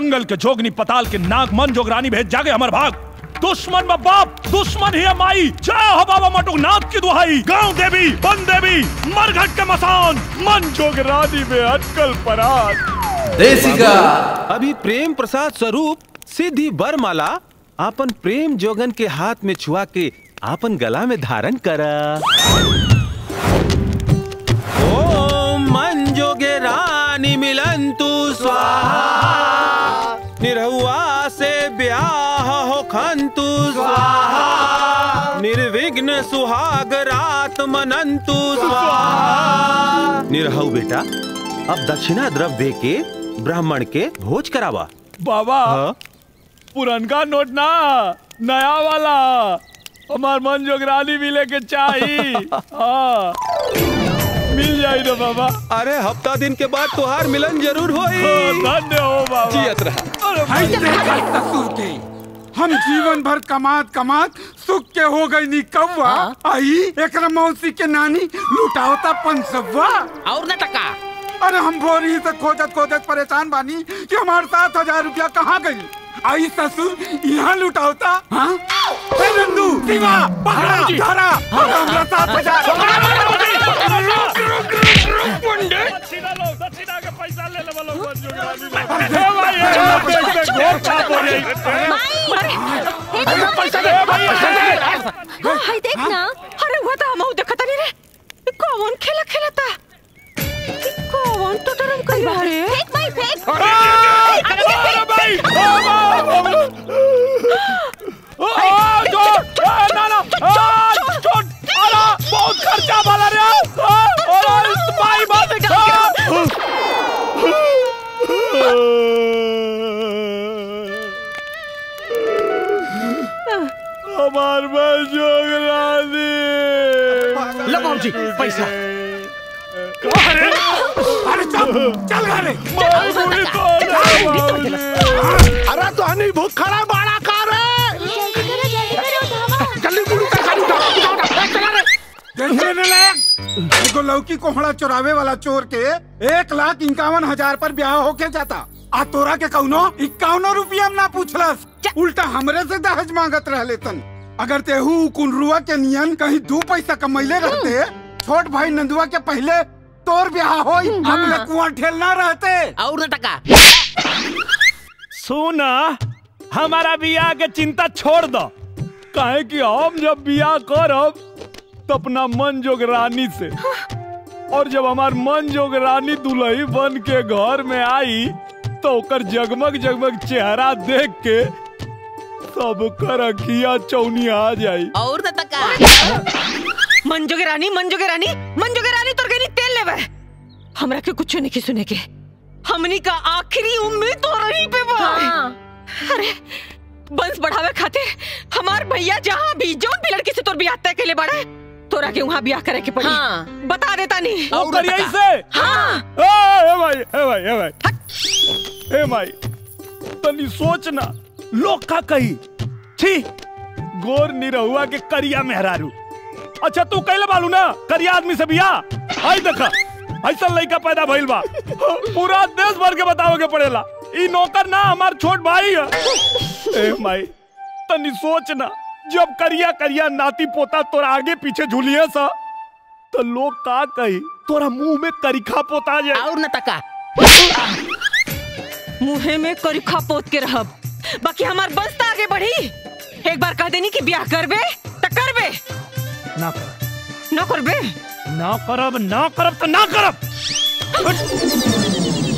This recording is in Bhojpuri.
जंगल के जोगनी पताल के नाग मन जोगरानी भेज जागे हमर भाग दुश्मन में बाप दुश्मन ही है माई जय हो बाबा मटुक नाथ की दुहाई गांव देवी बन देवी मरघट के मसान मन जोगरानी में अटकल पराग अभी प्रेम प्रसाद स्वरूप सिद्धि बरमाला आपन प्रेम जोगन के हाथ में छुआ के आपन गला में धारण करा ओम मन जोगे रानी मिलंतु स्वाहा निरहुआ से ब्याह हो खंतु स्वाहा निर्विघ्न सुहाग रात मनंतु स्वाहा निरहु बेटा अब दक्षिणा द्रव दे के ब्राह्मण के भोज करावा बाबा हाँ? पुरनका नोट ना नया वाला हमार मन जोगरानी मिले के चाही हाँ मिल जाई ना बाबा अरे हफ्ता दिन के बाद तुहार मिलन जरूर होई हाँ, धन्य हो बाबा जियत रहा अरे हाय देखा ससुर के हम जीवन भर कमात कमात सुख के हो गई नी कौवा आई एकरा मौसी के नानी लुटावता पंसवा और न टका अरे हम भोरी से खोजत खोजत परेशान बानी कि हमारे सात हजार रुपया कहाँ गई आई ससुर यहाँ लुटावता हाँ ए नंदू शिवा पकड़ा धरा हमरा सात हजार दक्षिणा लो दक्षिणा के पैसा ले ले वाला मन जोगरानी में। ए भाई ए देख देख घोर छाप हो रही पैसा दे भाई हाय देख ना अरे हुआ था हम देखत नहीं रे ई कौन खेला खेलता ई कौन तो डरम कई बारे फेंक भाई फेंक अरे भाई आ, छोड़ आ, ना ना आ, छोड़ अरे बहुत खर्चा वाला रे आ, अरे भाई बात हमार बस जोगरानी लो बाबूजी पैसा अरे अरे चल चल घरे मारूंगी तो ना, अरे तो हनी भूख खड़ा बाड़ा खा रे जल्दी गुरु का खाली उठाओ उठाओ, उठाओ चला रे जैसे ने लायक एगो लौकी कोहड़ा चोरावे वाला चोर के एक लाख इक्यावन हजार पर ब्याह होके जाता आ तोरा के कौनो इक्यावनो रुपया में ना पूछलस उल्टा हमरे से दहेज मांगत रहले तन अगर तेहू कुनरुआ के नियन कहीं दू पैसा कमैले रहते छोट भाई नंदुआ के पहले तोर ब्याह होई हम लोग कुआं ठेलना रहते और न टका सुना हमारा बियाह के चिंता छोड़ दो काहे कि हम जब बियाह करब तो अपना मन जोग रानी से और जब हमार मन जोग रानी दुल्ही बन के घर में आई तो ओकर जगमग जगमग चेहरा देख के सबकर अखिया चौनी आ जाई और न टका मंजो के रानी मंजो के रानी मंजो के रानी तोर गनी तेल लेवे हमरा के कुछ नहीं सुने के हमनी का आखिरी उम्मीद तो रही पे बा अरे बंस बढ़ावे खातिर हमार भैया जहाँ भी जोन भी लड़की से तोर बियाह तय के लिए बड़ा तोरा के वहाँ बियाह करे के पड़ी हाँ। बता देता नहीं और ओकर टका। यही से हाँ ए, ए भाई ए भाई ए भाई ए भाई तनी सोच ना लोग का कही छी गोर निरहुआ के करिया मेहरारू अच्छा तू कहले बालू ना करिया आदमी से बिया आई देखा ऐसा लड़का पैदा भइल बा पूरा देश भर के बतावे के पड़ेला ई नौकर ना हमार छोट भाई है ए भाई तनी सोच ना जब करिया करिया नाती पोता तोरा आगे पीछे झूलिए सा तो लोग का कही तोरा मुंह में करिखा पोता जाए और न टका मुहे में करिखा पोत के रहब बाकी हमार बस त आगे बढ़ी एक बार कह देनी कि ब्याह करबे त करबे ना कर न करबे ना करब ना करब तो ना करब